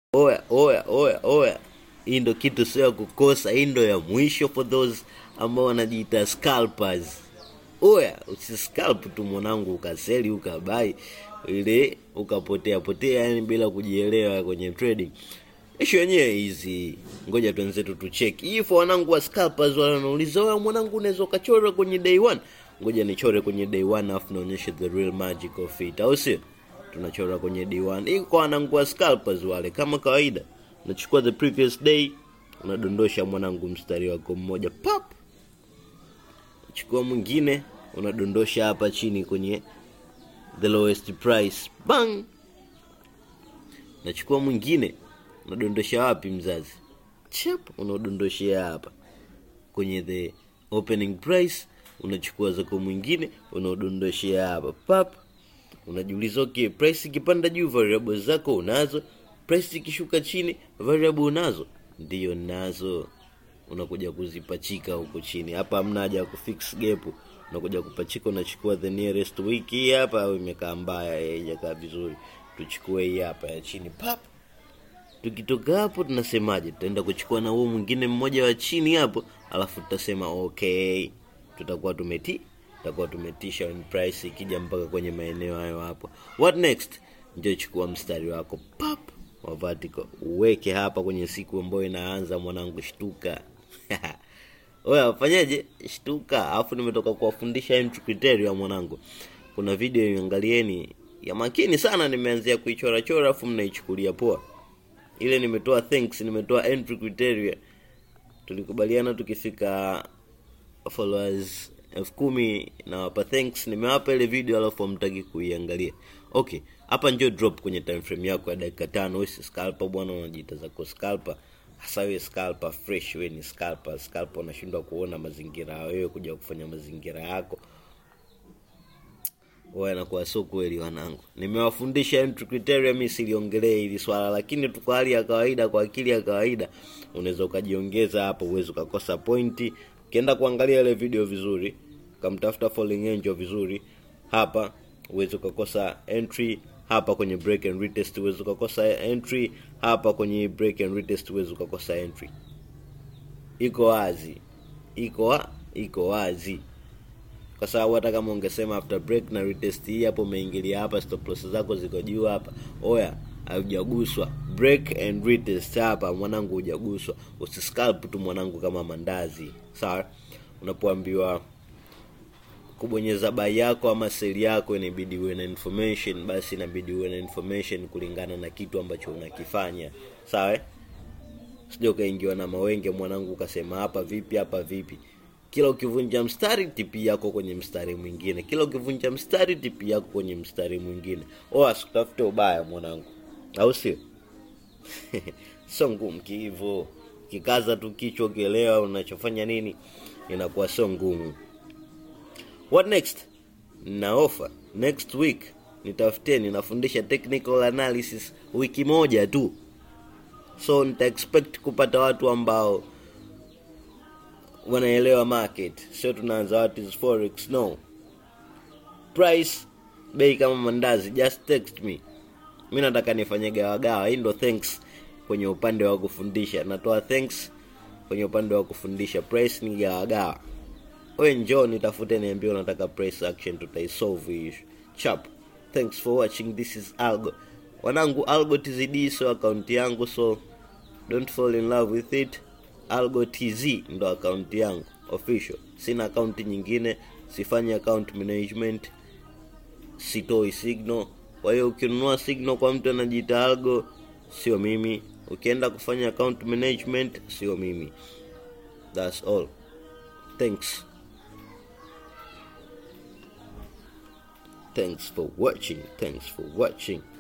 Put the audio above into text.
oya oya oya oya hii ndo kitu sio ya kukosa hii ndo ya mwisho for those ambao wanajiita scalpers oya usiscalp tu mwanangu ukaseli ukabai ile ukapotea potea yani bila kujielewa kwenye trading ishu yenyewe hizi ngoja twenzetu tucheki hii for wanangu wa scalpers wanauliza oya mwanangu unaweza ukachora kwenye day one ngoja nichore kwenye day one alafu naonyeshe the real magic of it au sio tunachora kwenye day one hii kwa wanangu wa scalpers wale kama kawaida unachukua the previous day unadondosha mwanangu mstari wako mmoja pap chukua mwingine unadondosha hapa chini kwenye the lowest price bang nachukua mwingine unadondosha wapi mzazi chap unaodondoshea hapa kwenye the opening price unachukua zako mwingine unaodondoshea hapa pap unajiuliza okay price ikipanda juu variable zako unazo price ikishuka chini variable unazo ndiyo nazo unakuja kuzipachika huko chini hapa hamna haja ya kufix gap unakuja kupachika unachukua the nearest week hii hapa au imekaa mbaya haijakaa vizuri tuchukue hii hapa ya chini pap tukitoka hapo tunasemaje tutaenda kuchukua na huo mwingine mmoja wa chini hapo alafu tutasema okay tutakuwa tumeti tutakuwa tumetisha when price ikija mpaka kwenye maeneo hayo hapo what next ndio chukua mstari wako pap wa vertical uweke hapa kwenye siku ambayo inaanza mwanangu shtuka oya fanyeje shtuka alafu nimetoka kuwafundisha entry criteria mwanangu kuna video iangalieni ya makini sana nimeanzia kuichorachora alafu mnaichukulia poa ile nimetoa thanks nimetoa entry criteria tulikubaliana tukifika followers elfu kumi nawapa thanks nimewapa ile video alafu amtaki kuiangalia okay hapa njo drop kwenye time frame yako ya dakika tano we si scalper bwana unajiita zako scalper hasa we scalper fresh we ni scalper scalper unashindwa kuona mazingira ya wewe kuja kufanya mazingira yako wanakuwa sio kweli wanangu nimewafundisha entry criteria mi siliongelee hili swala lakini tu kwa hali ya kawaida kwa akili ya kawaida unaweza ukajiongeza hapo uwezi ukakosa pointi ukienda kuangalia ile video vizuri ukamtafuta falling angel vizuri hapa uwezi ukakosa entry hapa kwenye break and retest uwezi ukakosa entry hapa kwenye break and retest uwezi ukakosa entry iko wazi iko wa, iko wazi kwa sababu hata kama ungesema after break na retest hii hapo umeingilia hapa stop loss zako ziko juu hapa oya haujaguswa break and retest hapa mwanangu hujaguswa usiscalp tu mwanangu kama mandazi sawa unapoambiwa kubonyeza bai yako ama seli yako inabidi uwe na information basi inabidi uwe na information kulingana na kitu ambacho unakifanya sawa eh? sija ukaingiwa na mawenge mwanangu ukasema hapa vipi hapa vipi kila ukivunja mstari tipi yako kwenye mstari mwingine kila ukivunja mstari tipi yako kwenye mstari mwingine o asikutafute ubaya mwanangu au sio sio ngumu kihivo kikaza tu kichwa ukielewa unachofanya nini inakuwa sio ngumu what next na offer next week nitafuteni nafundisha technical analysis wiki moja tu so nita expect kupata watu ambao wanaelewa market sio tunaanza what is forex no price bei kama mandazi just text me mi nataka nifanye gawagawa hii ndo thanks kwenye upande wa kufundisha natoa thanks kwenye upande wa kufundisha price ni gawagawa we njoo nitafute niambie unataka price action tutaisolve hii issue chap thanks for watching this is algo wanangu algo tzd so akaunti yangu so don't fall in love with it algo tz ndo akaunti yangu official sina akaunti nyingine sifanyi account management sitoi signal kwa hiyo ukinunua signal kwa mtu anajiita algo sio mimi ukienda kufanya account management sio mimi thats all thanks thanks for watching thanks for watching